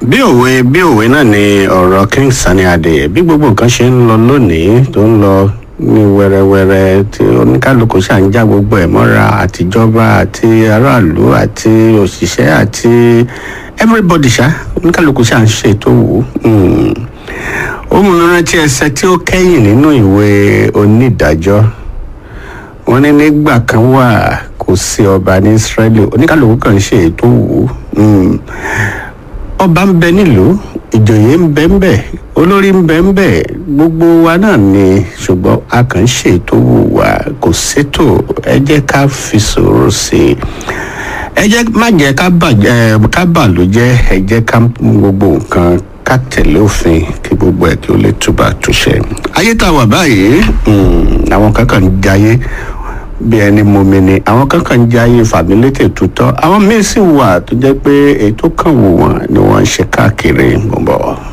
bí òwe bí òwe náà ni ọ̀rọ̀ king sani adé bí gbogbo nǹkan ṣe ń lọ lónìí tó ń lọ ní wẹ́rẹ́wẹ́rẹ́ tí oníkálukú ṣà ń já gbogbo ẹ̀ mọ́ra àtijọba àti aráàlú àti òṣìṣẹ́ àti everybody ṣá oníkálukú ṣà ń ṣe tó wù ú ó mú mi rántí ẹsẹ tí ó kẹ́yìn nínú ìwé onídàájọ́ wọ́n ní nígbà kan wà kò sí ọba ní israeli oníkálukú kan ṣe ètò wù ú ọba ń bẹ nílùú ìjòyè ń bẹ ń bẹ olórí ń bẹ ń bẹ gbogbo wa náà ni ṣùgbọ́n a kàn ń ṣètò wù wá kò sétò ẹ jẹ́ ká fi sòrò sí i ẹ jẹ́ má jẹ́ ká bàjẹ́ ká bà ló jẹ́ ẹ jẹ́ ká mú gbogbo nǹkan ká tẹ̀lé òfin kí gbogbo ẹ̀ kí ó lè túbà túṣẹ. ayé tá a wà báyìí àwọn kankan ń jayé bí ẹni mumi ni àwọn kankan ń jayé fàmílétè tutọ́ àwọn míín sì wà tó jẹ́ pé èyí tó kàn wò wọ́n ni wọ́n ń ṣe káàkiri gbọ̀ngbọ̀n.